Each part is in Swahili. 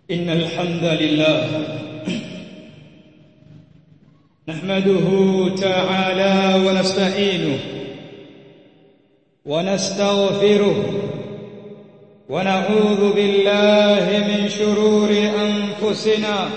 إن الحمد لله نحمده تعالى ونستعينه ونستغفره ونعوذ بالله من شرور أنفسنا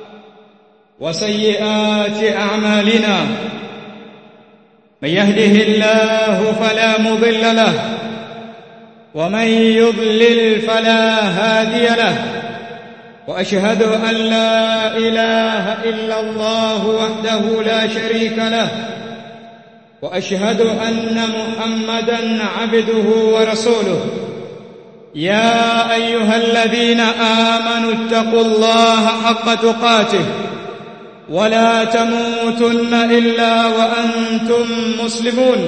وسيئات أعمالنا من يهده الله فلا مضل له ومن يضلل فلا هادي له واشهد ان لا اله الا الله وحده لا شريك له واشهد ان محمدا عبده ورسوله يا ايها الذين امنوا اتقوا الله حق تقاته ولا تموتن الا وانتم مسلمون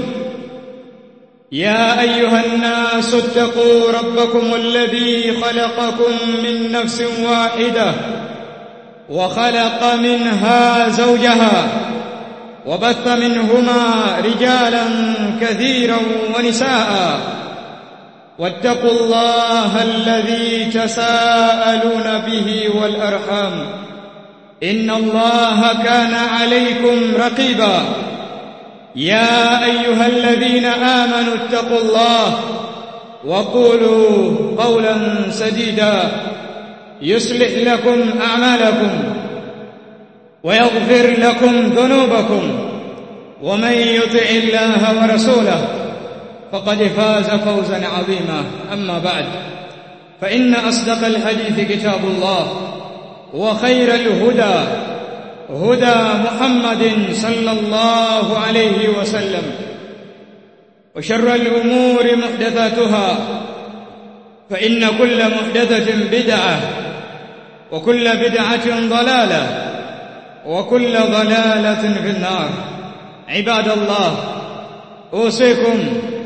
يا ايها الناس اتقوا ربكم الذي خلقكم من نفس واحده وخلق منها زوجها وبث منهما رجالا كثيرا ونساء واتقوا الله الذي تساءلون به والارحام ان الله كان عليكم رقيبا يا ايها الذين امنوا اتقوا الله وقولوا قولا سديدا يصلح لكم اعمالكم ويغفر لكم ذنوبكم ومن يطع الله ورسوله فقد فاز فوزا عظيما اما بعد فان اصدق الحديث كتاب الله وخير الهدى هدى محمد صلى الله عليه وسلم وشر الأمور محدثاتها فإن كل محدثة بدعة وكل بدعة ضلالة وكل ضلالة في النار عباد الله أوصيكم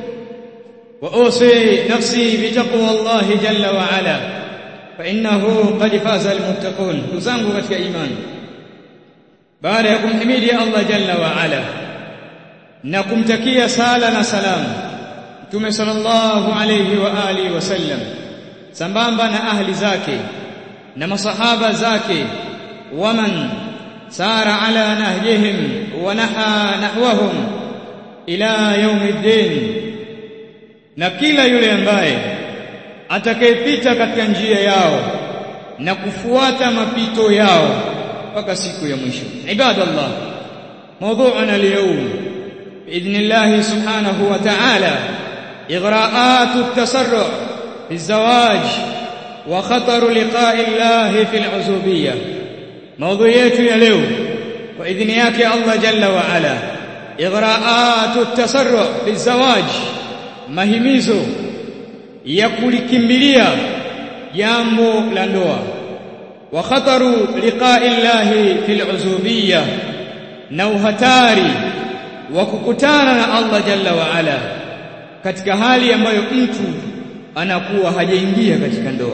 وأوصي نفسي بتقوى الله جل وعلا فإنه قد فاز المتقون تزangu katika imani baada ya kumhimidi Allah jalla wa ala na kumtakia sala na salam Mtume sallallahu alayhi wa alihi wasallam sambamba na ahli zake na masahaba zake waman sara ala nahjihim wa naha nahwahum ila yaumiddin na kila yule ambaye atakayepita katika njia yao na kufuata mapito yao mpaka siku ya mwisho ibadallah موضوعنا اليوم باذن الله سبحانه وتعالى اغراءات التسرع في الزواج وخطر لقاء الله في العزوبيه موضوع yetu ya leo kwa idhini yake Allah jalla wa ala اغراءات التسرع في الزواج mahimizo ya kulikimbilia jambo la ndoa wa khataru liqa'i llahi fil uzubiyya na uhatari wa kukutana na Allah jalla wa ala katika hali ambayo mtu anakuwa hajaingia katika ndoa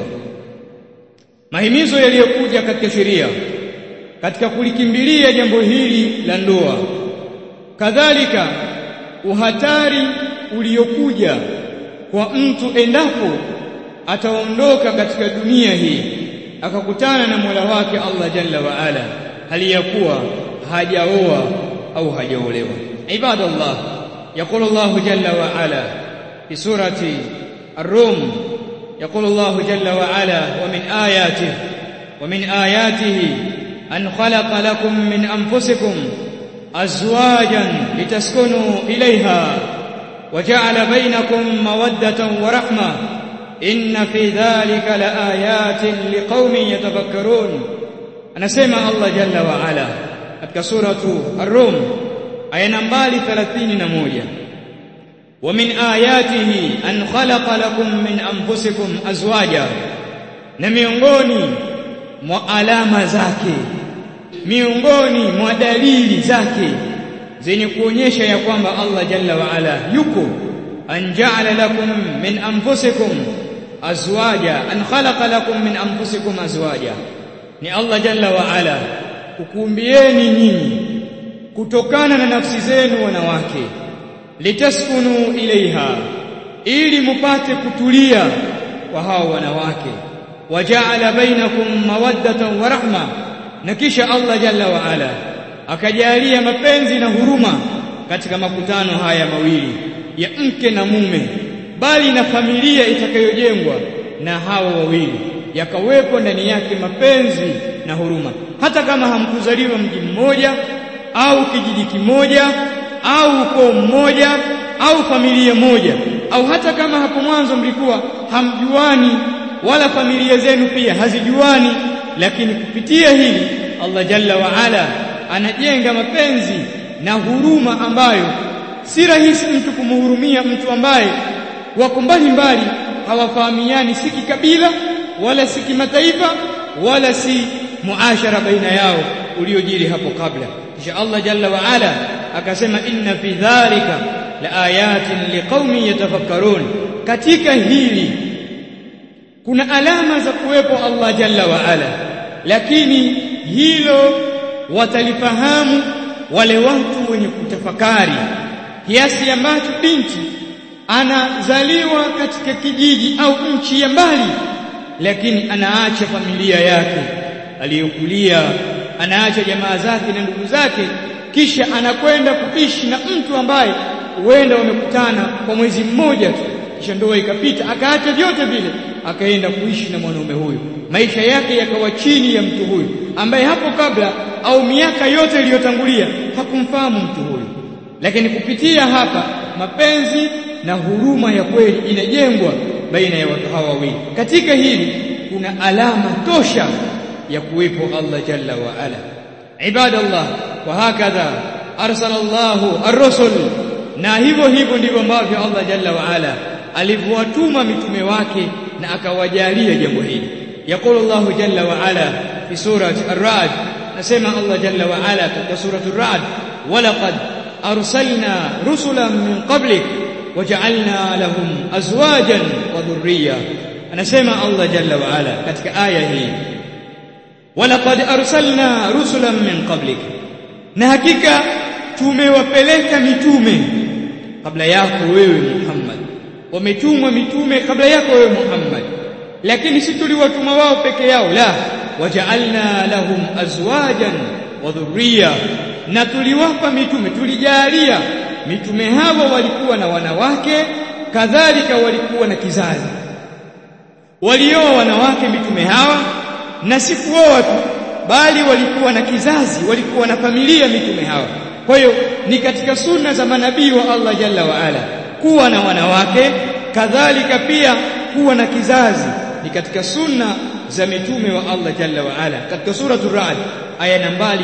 mahimizo yaliyokuja katika sheria katika kulikimbilia jambo hili la ndoa kadhalika uhatari uliokuja kwa mtu endapo ataondoka katika dunia hii akakutana na Mola wake Allah Jalla wa Ala hali ya kuwa hajaoa au hajaolewa ibadallah يقول الله جل وعلا في سورة الروم يقول الله جل وعلا ومن آياته ومن آياته أن خلق لكم من أنفسكم أزواجا لتسكنوا إليها وجعل بينكم مودة ورحمة إن في ذلك لآيات لقوم يتفكرون anasema Allah jalla wa ala katika suratu ar-rum aya nambari 31 wa min ayatihi an khalaqa lakum min anfusikum azwaja na miongoni mwa alama zake miongoni mwa dalili zake zenye kuonyesha ya kwamba Allah jalla wa ala yuko an ja'ala lakum min anfusikum azwaja an khalaqa lakum min anfusikum azwaja ni Allah jalla wa ala kukuumbieni nyinyi kutokana na nafsi zenu wanawake litaskunu ilaiha ili mupate kutulia kwa hao wanawake waja'ala bainakum mawaddatan wa rahma na kisha Allah jalla wa ala akajalia mapenzi na huruma katika makutano haya mawili ya mke na mume bali na familia itakayojengwa na hawa wawili yakawepo ndani yake mapenzi na huruma hata kama hamkuzaliwa mji mmoja au kijiji kimoja au ukoo mmoja au familia moja au hata kama hapo mwanzo mlikuwa hamjuani wala familia zenu pia hazijuani lakini kupitia hili Allah jalla wa ala anajenga mapenzi na huruma ambayo si rahisi mtu kumhurumia mtu ambaye wako mbali mbali hawafahamiani si kikabila wala si kimataifa wala si muashara baina yao uliojiri hapo kabla kisha Allah jalla wa ala akasema inna fi dhalika la ayatin liqaumin yatafakkarun katika hili kuna alama za kuwepo Allah jalla wa ala lakini hilo watalifahamu wale watu wenye kutafakari kiasi ambacho binti anazaliwa katika kijiji au nchi ya mbali lakini anaacha familia yake aliyokulia anaacha jamaa zake na ndugu zake kisha anakwenda kuishi na mtu ambaye huenda wamekutana kwa mwezi mmoja tu kisha ndoa ikapita akaacha vyote vile akaenda kuishi na mwanaume huyu maisha yake yakawa chini ya mtu huyu ambaye hapo kabla au miaka yote iliyotangulia hakumfahamu mtu huyu lakini kupitia hapa mapenzi na huruma ya kweli inajengwa baina ya watu hawa wawili katika hili kuna alama tosha ya kuwepo Allah jalla wa ala ibadallah wa hakadha arsalallahu ar-rusul na hivyo hivyo ndivyo ambavyo Allah jalla wa ala alivyowatuma mitume wake na akawajalia jambo hili يقول الله جل وعلا في سورة الرعد نسمع الله جل وعلا في سورة الرعد ولقد أرسلنا رسلا من قبلك وجعلنا لهم أزواجا وذرية نسمع الله جل وعلا كتك آية هي ولقد أرسلنا رسلا من قبلك نهكيك tumewapeleka mitume kabla yako wewe Muhammad wametumwa mitume kabla yako wewe Muhammad lakini si tuliwatuma wao peke yao la waja'alna lahum azwajan wa dhurriya na tuliwapa mitume tulijalia mitume hawa walikuwa na wanawake kadhalika walikuwa na kizazi walioa wanawake mitume hawa na si kuoa tu bali walikuwa na kizazi walikuwa na familia mitume hawa kwa hiyo ni katika sunna za manabii wa Allah jalla wa ala kuwa na wanawake kadhalika pia kuwa na kizazi ni katika sunna za mitume wa Allah jalla wa ala katika suratul ra'd aya nambari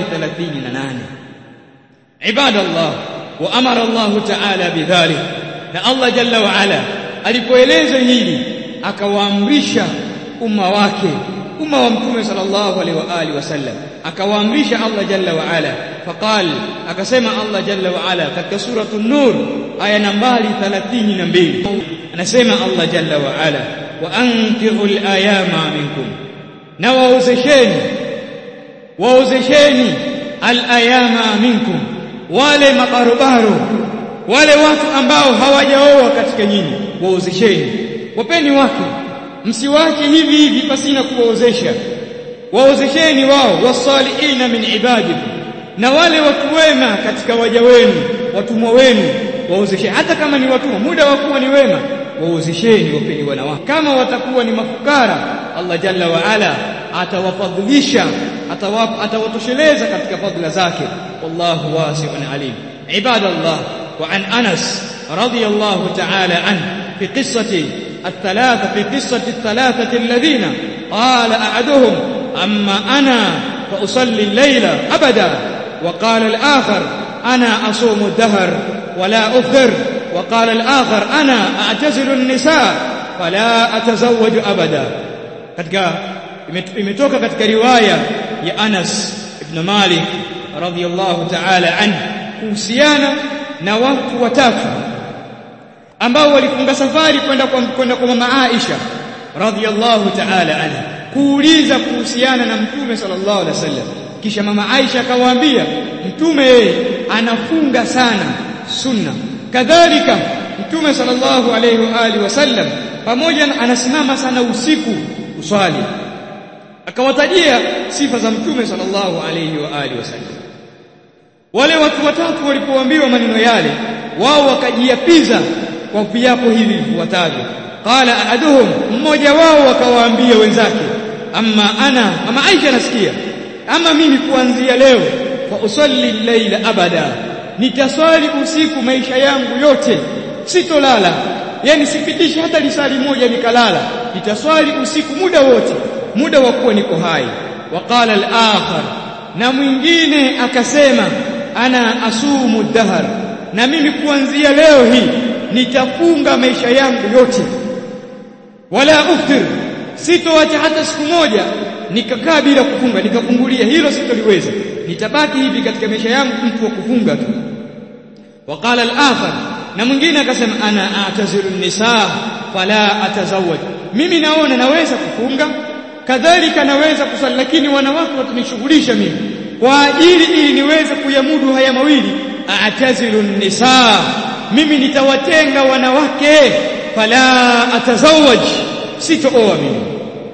38 ibadallah wa amara Allah ta'ala bidhalik na Allah jalla wa ala alipoeleza hili akawaamrisha umma wake umma wa mtume sallallahu alaihi wa alihi wasallam akawaamrisha Allah jalla wa ala faqal akasema Allah jalla wa ala katika suratul nur aya nambari 32 anasema Allah jalla wa ala wa ankihul ayama minkum na waozesheni waozesheni al-ayama minkum wale mabarobaro wale watu ambao hawajaoa katika nyinyi waozesheni wapeni wake msiwache hivi hivi pasina kuwaozesha waozesheni wao wasalihina min ibadikum na wale watu wema katika waja wenu watumwa wenu waozesheni hata kama ni watumwa muda wa kuwa ni wema waozesheni wapeni wanawake kama watakuwa ni mafukara Allah jalla wa ala atawafadhilisha atawatosheleza katika fadhila zake wallahu wasi'un alim ibadallah wa an Anas radiyallahu ta'ala an fi qissati الثلاثة في قصة الثلاثة الذين قال أحدهم أما أنا فأصلي الليل أبدا وقال الآخر أنا أصوم الدهر ولا أفطر وقال الآخر أنا أعتزل النساء فلا أتزوج أبدا katika imetoka katika riwaya ya Anas ibn Malik radhiyallahu ta'ala anhu kuhusiana na watu watatu ambao walifunga safari kwenda kwa kwenda kwa mama Aisha radhiyallahu ta'ala anha kuuliza kuhusiana na mtume sallallahu alaihi wasallam kisha mama Aisha akawaambia mtume yeye anafunga sana sunna kadhalika mtume sallallahu alaihi wa alihi wasallam pamoja anasimama sana usiku kuswali akawatajia sifa za mtume sallallahu alayhi wa alihi wasallam wale watu watatu walipoambiwa maneno yale wao wakajiapiza kwa viapo hivi vifuatavyo qala ahaduhum mmoja wao akawaambia wenzake amma ana ama Aisha nasikia ama mimi kuanzia leo fa usalli llaila abada nitaswali usiku maisha yangu yote sitolala yani sipitishi hata lisali moja nikalala nitaswali usiku muda wote muda wa kuwa niko hai waqala al-akhar na mwingine akasema ana asumu dahar na mimi kuanzia leo hii nitafunga maisha yangu yote wala uftir sitoacha hata siku moja nikakaa bila kufunga nikafungulia hilo sitoliweza nitabaki hivi katika maisha yangu mtu wa kufunga tu waqala al-akhar na mwingine akasema ana atazilu nisaa fala atazawaj mimi naona naweza kufunga kadhalika naweza kusali lakini wanawake watanishughulisha mimi kwa ajili ili niweze kuyamudu haya mawili atazilu nisaa mimi nitawatenga wanawake fala atazawaj sitooa mimi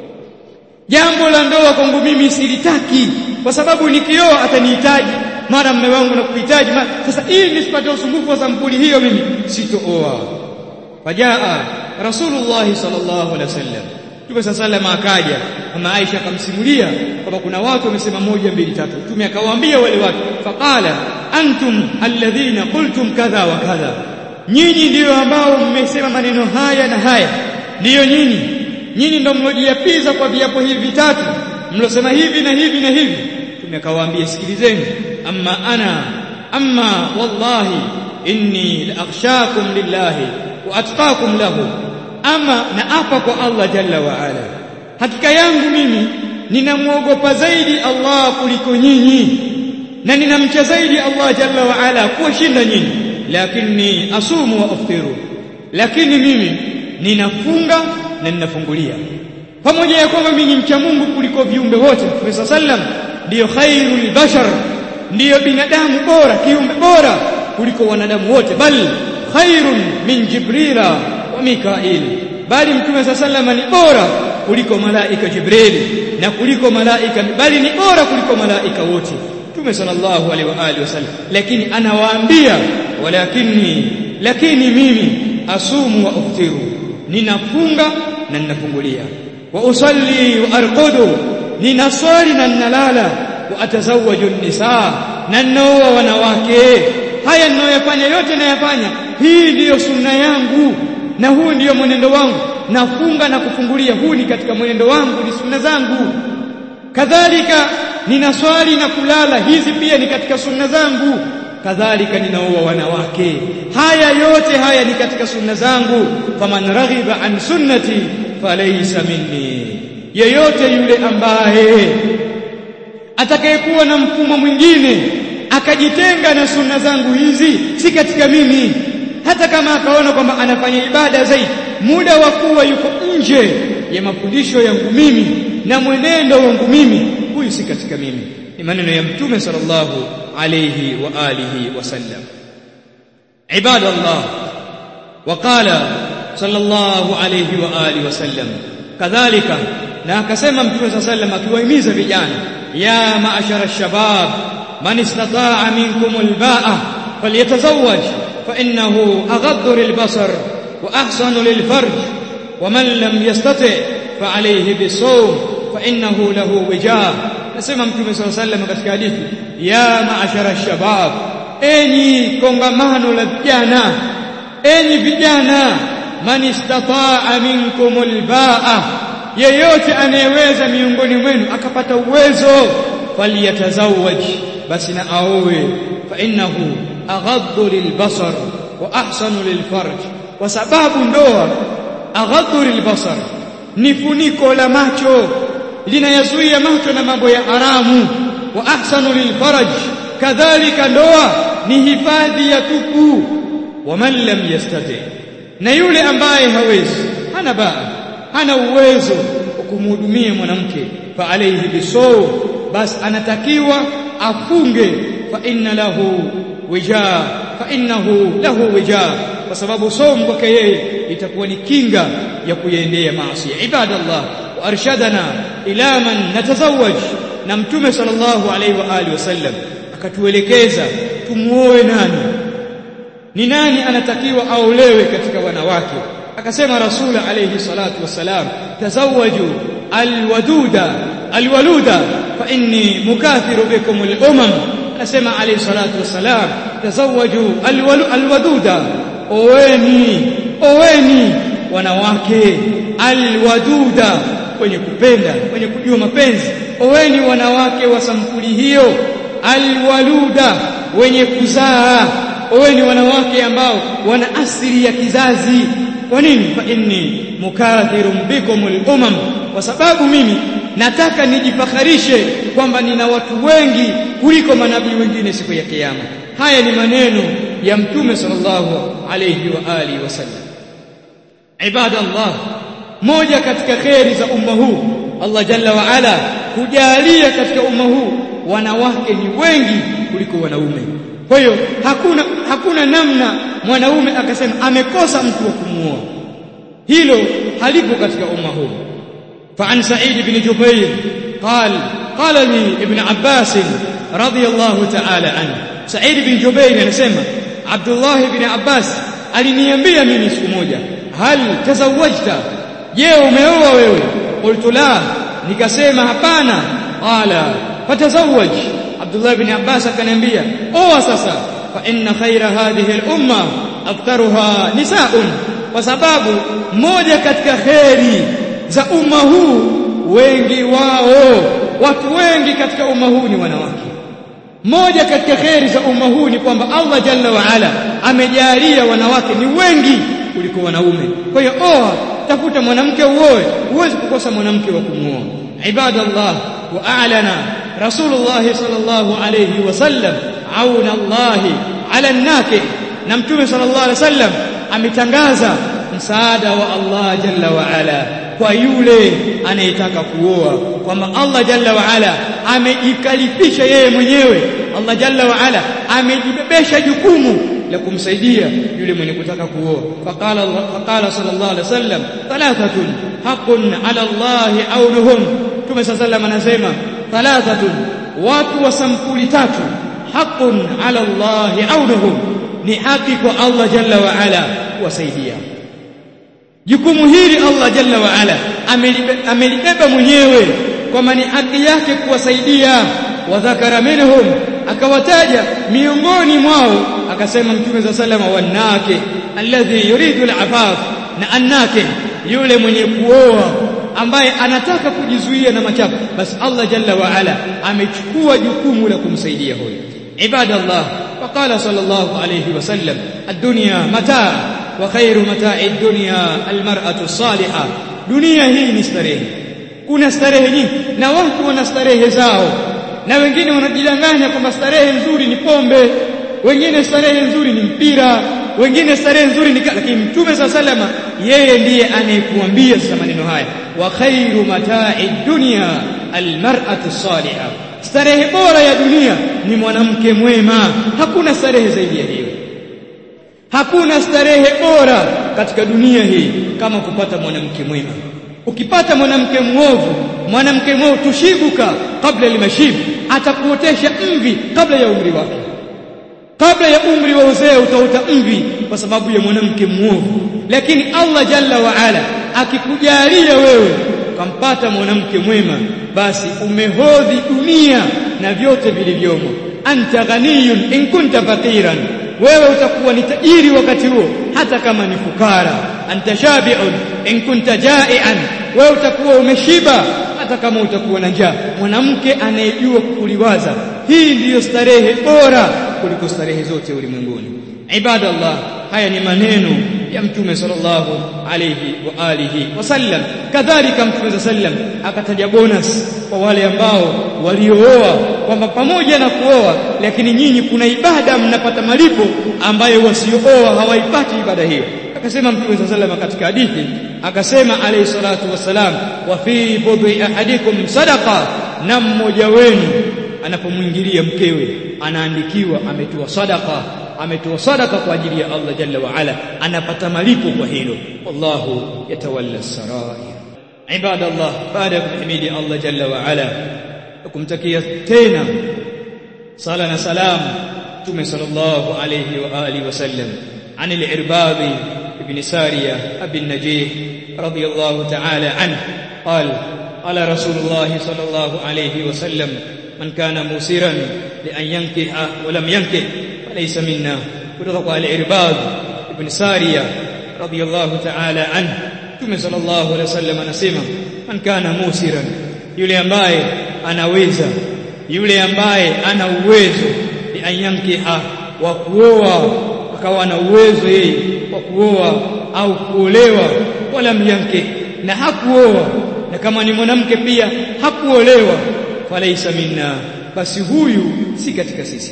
jambo la ndoa kwangu mimi silitaki kwa sababu nikioa atanihitaji mara mume wangu na kuhitaji sasa ili nisipate usumbufu wa sampuli hiyo mimi sitooa fajaa rasulullah sallallahu alaihi wasallam Mtume sallallahu akaja kama Aisha akamsimulia kwamba kuna watu wamesema moja mbili tatu Mtume akawaambia wale watu faqala antum alladhina qultum kadha wa kadha nyinyi ndiyo ambao mmesema maneno haya na haya ndiyo nyinyi nyinyi ndio mlojiapiza kwa viapo hivi vitatu mlosema hivi na hivi na hivi Mtume akawaambia sikilizeni amma ana amma wallahi inni la akhshakum lillahi wa atqakum lahu ama na apa kwa Allah jalla wa ala hakika yangu mimi ninamwogopa zaidi Allah kuliko nyinyi na ninamcha zaidi Allah jalla wa ala kuwashinda nyinyi lakini asumu wa aftiru lakini mimi ninafunga na ninafungulia pamoja ya kwamba mimi ni mcha Mungu kuliko viumbe wote Mtume sallam ndiyo khairul bashar ndiyo binadamu bora kiumbe bora kuliko wanadamu wote bali khairun min jibrila wa mikail bali mtume sallam ni bora kuliko malaika jibril na kuliko malaika bali ni bora kuliko malaika wote mtume sallallahu alaihi wa alihi wasallam lakini anawaambia walakini lakini mimi asumu wa uftiru ninafunga na ninafungulia wa usalli wa arqudu ninaswali na ninalala wa atazawaju nisaa na ninaoa wanawake haya ninayoyafanya yote nayafanya hii ndiyo sunna yangu na huu ndiyo mwenendo wangu nafunga na kufungulia huu ni katika mwenendo wangu ni sunna zangu kadhalika ninaswali na kulala hizi pia ni katika sunna zangu kadhalika ninaoa wanawake haya yote haya ni katika sunna zangu faman raghiba an sunnati falaysa minni yeyote yule ambaye atakayekuwa na mfumo mwingine akajitenga na sunna zangu hizi si katika mimi hata kama akaona kwamba anafanya ibada zaidi muda wa kuwa yuko nje ya mafundisho yangu mimi na mwenendo wangu mimi huyu si katika mimi ni maneno ya mtume sallallahu alayhi wa alihi wasallam ibadallah وقال صلى الله عليه واله وسلم kadhalika na akasema mtume صلى الله عليه وسلم akiwahimiza vijana ya ma'ashara ash-shabab man istata'a minkum al-ba'a falyatazawwaj fa innahu aghaddu lil-basar wa ahsanu lil-farj wa man lam yastati' fa alayhi bis-sawm fa innahu lahu wijah nasema mtume صلى الله عليه وسلم katika hadithi ya ma'ashara ash-shabab enyi kongamano la vijana enyi vijana man istata'a minkum al-ba'a yeyote anayeweza miongoni mwenu akapata uwezo falyatazawaj basi na aowe fa innahu aghaddu lilbasar wa ahsanu lilfarj kwa sababu ndoa aghaddu lilbasar ni funiko la macho linayazuia macho na mambo ya haramu wa ahsanu lilfarj kadhalika ndoa ni hifadhi ya tupu wa man lam yastati na yule ambaye hawezi hana baa hana uwezo wa kumhudumia mwanamke fa alayhi bisaw bas anatakiwa afunge fa inna lahu wijaa fa innahu lahu wijaa kwa sababu somo kwake yeye itakuwa ni kinga ya kuyaendea maasi ibadallah وارشدنا الى من نتزوج na mtume sallallahu alaihi wa alihi wasallam akatuelekeza tumuoe nani ni nani anatakiwa aolewe katika wanawake akasema rasul alayhi salatu wassalam tazawwaju alwaduda alwaluda fa inni mukathiru bikum al-umam akasema alayhi salatu wassalam tazawwaju alwaduda oweni oweni wanawake alwaduda wenye kupenda wenye kujua mapenzi oweni wanawake wa sampuli hiyo alwaluda wenye kuzaa oweni wanawake ambao wana asili ya kizazi kwa nini fa inni mukathirun bikum al-umam kwa sababu mimi nataka nijifakharishe kwamba nina watu wengi kuliko manabii wengine siku ya kiyama haya ni maneno ya mtume sallallahu alayhi wa alihi wasallam ibadallah moja katika kheri za umma huu Allah jalla wa ala kujalia katika umma huu wanawake ni wengi kuliko wanaume kwa hiyo hakuna hakuna namna mwanaume akasema amekosa mtu wa kumuoa hilo halipo katika umma huu فعن سعيد بن جبير قال قال لي ابن عباس رضي الله تعالى عنه سعيد بن جبير anasema Abdullah ibn Abbas aliniambia mimi siku moja hal tazawajta je umeoa wewe qultu la nikasema hapana qala fatazawaj Abdullah ibn Abbas akaniambia oa sasa fa inna khaira hadhihi al-umma aktharuha nisaun kwa sababu moja katika kheri za umma huu wengi wao watu wengi katika umma huu ni wanawake moja katika kheri za umma huu ni kwamba Allah jalla wa ala amejalia wanawake ni wengi kuliko wanaume kwa hiyo oa tafuta mwanamke uoe huwezi kukosa mwanamke wa kumuoa ibadallah wa a'lana rasulullah sallallahu alayhi wasallam auna Allah ala nake na mtume sallallahu alayhi wasallam ametangaza msaada wa Allah jalla wa ala kwa yule anayetaka kuoa kwamba Allah jalla wa ala amejikalifisha yeye mwenyewe Allah jalla wa ala amejibebesha jukumu la kumsaidia yule mwenye kutaka kuoa faqala faqala sallallahu alaihi wasallam thalathatun haqqun ala Allah aunuhum Mtume sallallahu anasema thalathatun watu wa sampuli tatu haqqun ala Allah aunuhum ni haki kwa Allah jalla wa ala kuwasaidia jukumu hili Allah jalla wa ala amelibeba mwenyewe kwamba ni haki yake kuwasaidia wadhakara minhum akawataja miongoni mwao akasema mtume za salama wanake alladhi yuridu alafaf na annake yule mwenye kuoa ambaye anataka kujizuia na machafu basi Allah jalla wa ala amechukua jukumu la kumsaidia huyo ibadallah وقال صلى الله عليه وسلم الدنيا متاع وخير متاع الدنيا المرأة الصالحة dunia hii ni starehe kuna starehe nyingi na watu wana starehe zao na wengine wanajidanganya kwamba starehe nzuri ni pombe wengine starehe nzuri ni mpira wengine starehe nzuri ni lakini mtume sa salama yeye ndiye anayekuambia sasa maneno haya wa khairu mata'i dunya almar'atu salihah starehe bora ya dunia ni mwanamke mwema hakuna starehe zaidi ya hiyo hakuna starehe bora katika dunia hii kama kupata mwanamke mwema ukipata mwanamke mwovu mwanamke mwovu tushibuka kabla limashib atakuotesha mvi kabla ya umri wake kabla ya umri wa uzee utaota mvi kwa sababu ya mwanamke mwovu lakini Allah jalla wa ala akikujalia wewe ukampata mwanamke mwema basi umehodhi dunia na vyote vilivyomo anta ghaniyun in kunta faqiran wewe utakuwa ni tajiri wakati huo hata kama ni fukara anta shabi'un in kunta ja'ian wewe utakuwa umeshiba hata kama utakuwa na njaa mwanamke anayejua kuliwaza hii ndiyo starehe bora kuliko starehe zote ulimwenguni ibadallah haya ni maneno ya mtume sallallahu alayhi wa alihi wasallam kadhalika mtume sallam akataja bonus kwa wale ambao waliooa kwamba pamoja na kuoa lakini nyinyi kuna ibada mnapata malipo ambayo wasiooa hawaipati ibada hiyo akasema mtume sallam katika hadithi akasema alayhi salatu wassalam wa fi budhi ahadikum sadaqa na mmoja wenu anapomwingilia mkewe anaandikiwa ametoa sadaqa ametoa sadaka kwa ajili ya Allah jalla wa ala anapata malipo kwa hilo wallahu yatawalla sarair عباد الله بعد حميد الله جل وعلا kumtakia tena sala na salam Mtume sallallahu alayhi wa alihi wasallam عن العرباض بن سارية أبي النجيح رضي الله تعالى عنه قال قال رسول الله صلى الله عليه وسلم من كان موسرا لأن ينكح ولم ينكح فليس منا kutoka العرباض بن سارية رضي الله تعالى عنه Mtume sallallahu alaihi wasallam anasema man kana musiran yule ambaye anaweza yule ambaye ana uwezo ni ayankiha wa kuoa akawa na uwezo yeye wa kuoa au kuolewa wala myanke na hakuoa na kama ni mwanamke pia hakuolewa falaisa minna basi huyu si katika sisi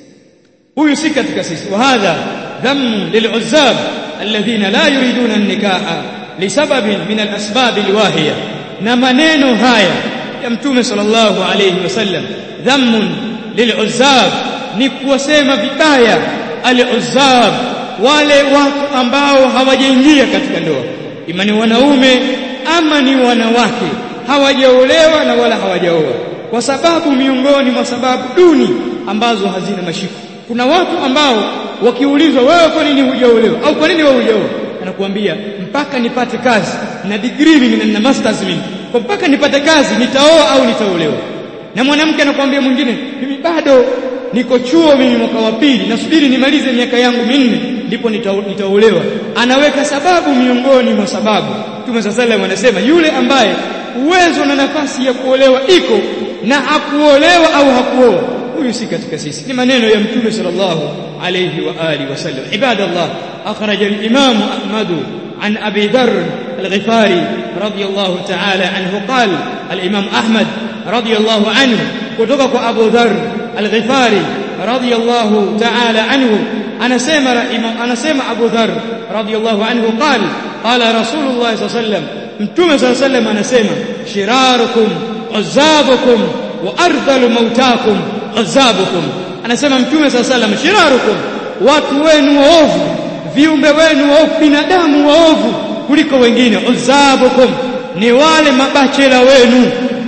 huyu si katika sisi wa hadha dhamm lil'uzzab alladhina la yuriduna an-nikaha lisababin min al-asbab al-wahiya na maneno haya ya mtume sallallahu alayhi wasallam dhammun lil'uzzab ni kuwasema vibaya al-uzzab wale watu ambao hawajaingia katika ndoa ima ni wanaume ama ni wanawake hawajaolewa na wala hawajaoa kwa sababu miongoni mwa sababu duni ambazo hazina mashiko kuna watu ambao wakiulizwa wewe kwa nini hujaolewa au kwa nini wewe hujaoa anakuambia mpaka nipate kazi na degree mimi na masters mimi kwa mpaka nipate kazi nitaoa au nitaolewa na mwanamke anakuambia mwingine mimi bado niko chuo mimi mwaka wa pili nasubiri nimalize miaka yangu minne ndipo nitaolewa anaweka sababu miongoni mwa sababu Mtume sallallahu anasema yule ambaye uwezo na nafasi ya kuolewa iko na hakuolewa au hakuoa huyu si katika sisi ni maneno ya Mtume sallallahu alayhi wa alihi wasallam ibadallah akhraj al-imam Ahmad عن أبي ذر الغفاري رضي الله تعالى عنه قال الإمام أحمد رضي الله عنه كتبك أبو ذر الغفاري رضي الله تعالى عنه أنا سمع أنا سمع أبو ذر رضي الله عنه قال قال رسول الله صلى الله عليه وسلم متوم صلى الله عليه وسلم أنا سمع شراركم عزابكم وأرذل موتاكم عزابكم أنا سمع متوم صلى الله عليه وسلم شراركم watu wenu waovu viumbe wenu waovu binadamu waovu kuliko wengine uzabukum ni wale mabachela wenu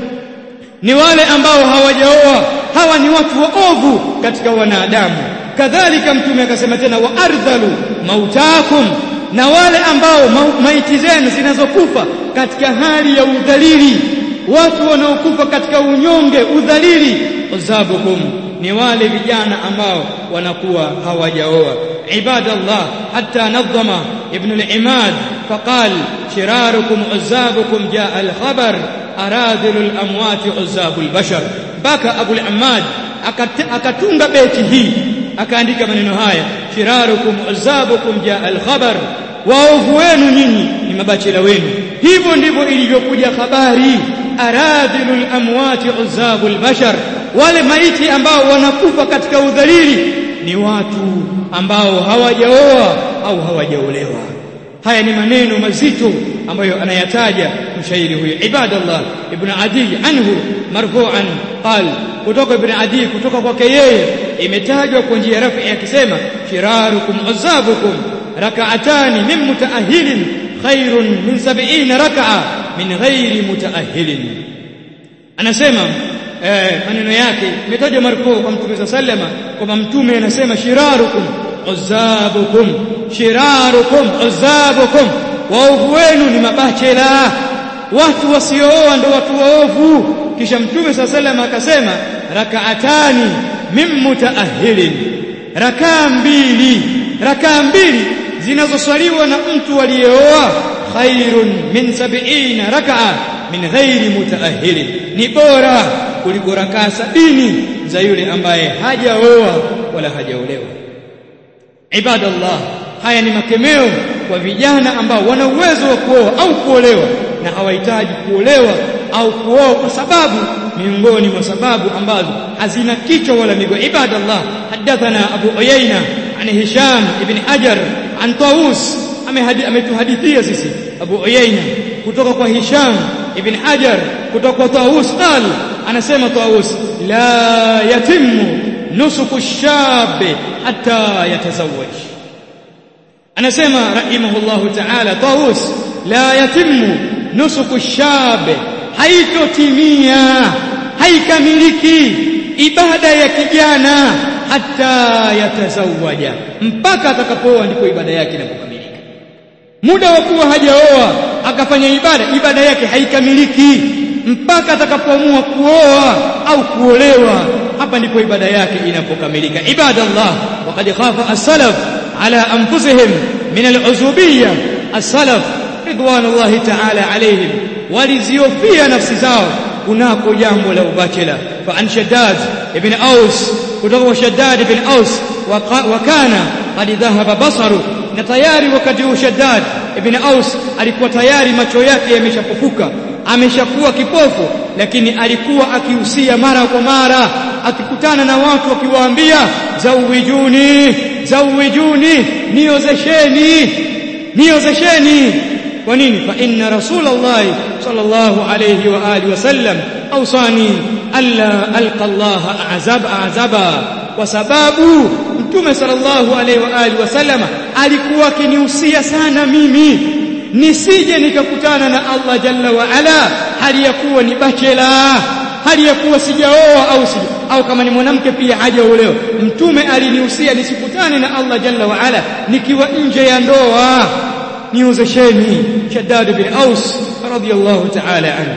ni wale ambao hawajaoa hawa ni watu waovu katika wanadamu kadhalika mtume akasema tena wa ardhalu mautakum na wale ambao ma maiti zenu zinazokufa katika hali ya udhalili watu wanaokufa katika unyonge udhalili uzabukum ni wale vijana ambao wanakuwa hawajaoa ibadallah hatta nadhama ibn al-imad faqal shirarukum uzabukum jaa al-khabar aradhilu al-amwat uzabu al-bashar baka abu al-imad akatunga beti hii akaandika maneno haya shirarukum uzabukum jaa al-khabar waovu wenu nyinyi ni mabachela wenu hivyo ndivyo ilivyokuja habari aradhilu al-amwat uzabu al-bashar wale maiti ambao wanakufa katika udhalili ni watu ambao hawajaoa au hawajaolewa haya ni maneno mazito ambayo anayataja mshairi huyo ibadallah ibn adi anhu marfu'an qal kutoka ibn adi kutoka kwake yeye imetajwa kwa njia rafi akisema shirarukum azabukum rak'atani min mutaahhilin khairun min 70 rak'a min ghairi mutaahhilin anasema eh, maneno yake imetajwa marfu kwa mtume sallama kwamba mtume anasema shirarukum uzabukum shirarukum uzabukum waovu wenu ni mabachela watu wasiooa ndo watu waovu kisha mtume sallama akasema rakaatani min mutaahhilin rakaa mbili rakaa mbili zinazoswaliwa na mtu aliyeoa khairun min sab'ina rak'a min ghairi mutaahhilin ni bora kuliko rakaa sabini za yule ambaye hajaoa wala hajaolewa ibadallah haya ni makemeo kwa vijana ambao wana uwezo wa kuoa au kuolewa na hawahitaji kuolewa au kuoa kwa sababu miongoni mwa sababu ambazo hazina kichwa wala miguu ibadallah hadathana abu uyayna an hisham ibn hajar an tawus ametuhadithia sisi abu uyayna kutoka kwa hisham ibn hajar kutoka kwa tawus qal anasema tawus la yatimu nusuku shabe hatta yatazawaj anasema rahimahullahu ta'ala tawus la yatimu nusuku shabe haitotimia haikamiliki ibada ya kijana hata yatazawaja mpaka atakapooa ndipo ibada yake inapokamilika muda wa kuwa hajaoa akafanya ibada ibada yake haikamiliki mpaka atakapoamua kuoa au kuolewa hapa ndipo ibada yake inapokamilika ibadallah waqad khafa as-salaf ala anfusihim min al-uzubiyya as-salaf ridwanullahi ta'ala alayhim waliziofia nafsi zao kunako jambo la ubachela fa an shaddad ibn aus kutoka kwa shaddad ibn aus wa kana qad dhahaba basaru na tayari wakati huu shaddad ibn aus alikuwa tayari macho yake yameshapofuka ameshakuwa kipofu lakini alikuwa akihusia mara kwa mara akikutana na watu akiwaambia zawijuni zawijuni niozesheni niozesheni kwa nini fa inna rasulullah sallallahu alayhi wa alihi wasallam awsani alla alqa Allah azab azaba kwa sababu mtume sallallahu alayhi wa alihi wasallam alikuwa akinihusia sana mimi nisije nikakutana na Allah jalla wa ala hali ya kuwa ni bachela hali ya kuwa sijaoa au sija au kama ni mwanamke pia hajaolewa mtume alinihusia nisikutane na Allah jalla wa ala nikiwa nje ya ndoa niozesheni shaddad bin aus radiyallahu ta'ala anhu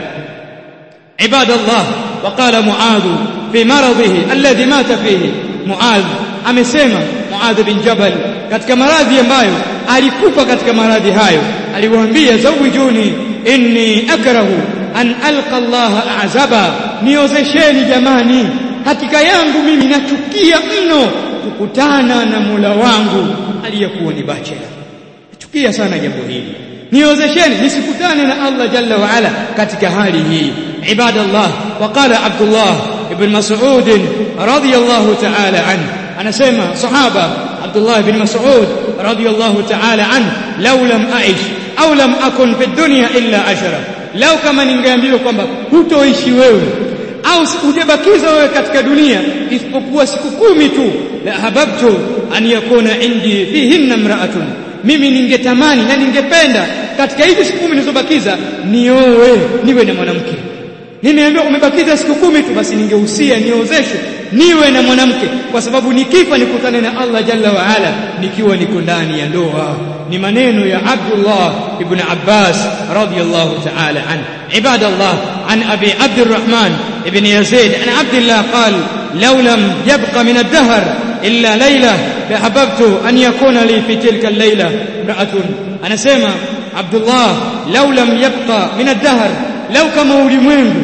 عباد الله وقال معاذ في مرضه الذي مات فيه معاذ amesema Muadh bin Jabal katika maradhi ambayo alikufa katika maradhi hayo aliwaambia zawijuni inni akrahu an alqa Allah azaba niozesheni jamani hakika yangu mimi nachukia mno kukutana na Mola wangu aliyekuwa ni bachela nachukia sana jambo hili niozesheni nisikutane na Allah jalla wa ala katika hali hii ibadallah waqala Abdullah ibn Mas'ud radiyallahu ta'ala anhu anasema sahaba Abdullah ibn Mas'ud radiyallahu ta'ala anhu law lam aish au lam akun fi dunya illa ashara lau kama ningeambiwa kwamba hutoishi wewe au hujabakiza wewe katika dunia isipokuwa siku kumi tu la hababtu an yakuna indi fihinna imra'atun mimi ningetamani na ningependa katika hizi siku kumi nilizobakiza niowe niwe na mwanamke nimeambiwa umebakiza siku kumi tu basi ningehusia niozeshwe niwe na mwanamke kwa sababu nikifa nikutane na Allah jalla wa ala nikiwa niko ndani ya ndoa ni maneno ya Abdullah ibn Abbas radiyallahu ta'ala an ibadallah an abi Abdurrahman ibn Yazid an Abdullah qal law lam yabqa min ad-dahr illa layla lahabbtu an yakuna li fi tilka al-layla imra'atun anasema Abdullah law lam yabqa min ad-dahr law kama ulimwengu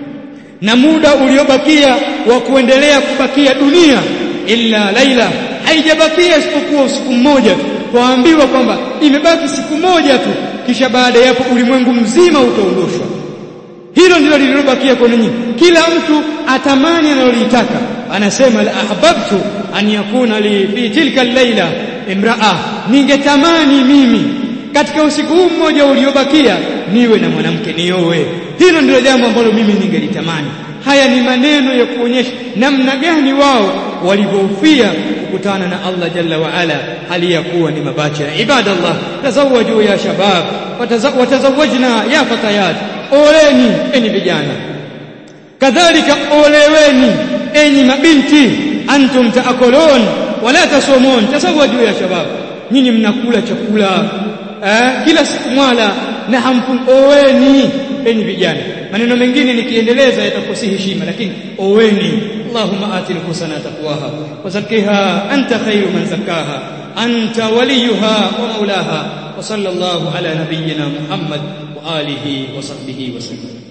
na muda uliobakia wa kuendelea kubakia dunia illa laila haijabakia isipokuwa usiku mmoja tu twaambiwa kwamba imebaki siku moja tu kisha baada ya hapo ulimwengu mzima utaondoshwa hilo ndilo lililobakia kwa ninyi kila mtu atamani analolitaka anasema la ahbabtu an yakuna li fi tilka al-laila imraa ningetamani mimi katika usiku huu mmoja uliobakia niwe na mwanamke niowe hilo ndilo jambo ambalo mimi ningelitamani haya ni maneno ya kuonyesha namna gani wao walivyoufia kukutana na Allah jalla wa ala hali ya kuwa ni mabachira ibadallah tazawwaju ya shabab watazawajna ya fatayat oleni enyi vijana kadhalika oleweni enyi mabinti antum taakulun wala tasumun tazawwaju ya shabab nyinyi mnakula chakula eh, kila siku mwala na hamfun oweni enyi vijana maneno mengine nikiendeleza yatakuwa si heshima lakini oweni اللهم آت نفوسنا تقواها وزكها أنت خير من زكاها أنت وليها ومولاها وصلى الله على نبينا محمد وآله وصحبه وسلم